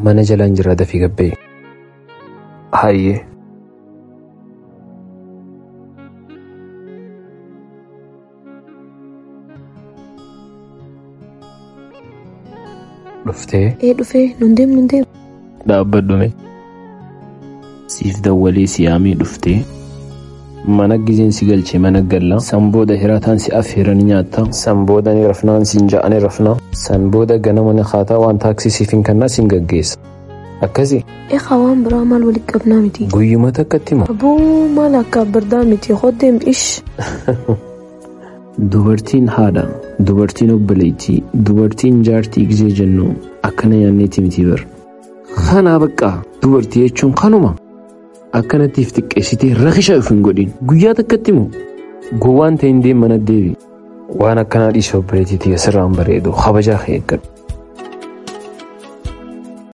mana jalaan jira dafii gabbee. Hayyee. Dhuftee. Ee dhufee nun deemu nun deemu. Dhaabbadhume. Siif dawwalee siyaamii dhuftee. Mana gizeen si galchee mana gallaa. San booda hiraataan si affeeranii nyaattaa. San booda ni rafnaan siin ja'anii rafnaa. San booda ganama ni haataa waan taaksii siif hin kannaa siin gaggeessa. Akkasii. Eegaa waan biraa maal walitti qabnaa miti. Guyyuma takkatti moo. Abuu maal akka bardaa miti hoddeem ish. Dubartiin haadha, dubartiin obboleettii, dubartiin jaartii gizee jennu akkana yaanneeti miti bar. Kanaa baqqaa dubartii jechuun kanuma. Akkanattiif xiqqeessitee rakisha of hin godhin. Guyyaa takkatti moo gowwaan ta'e hin deemana deebi. Waan akkanaa dhiisee obboleettii asirraan bareedu kabajaa eeggadhu.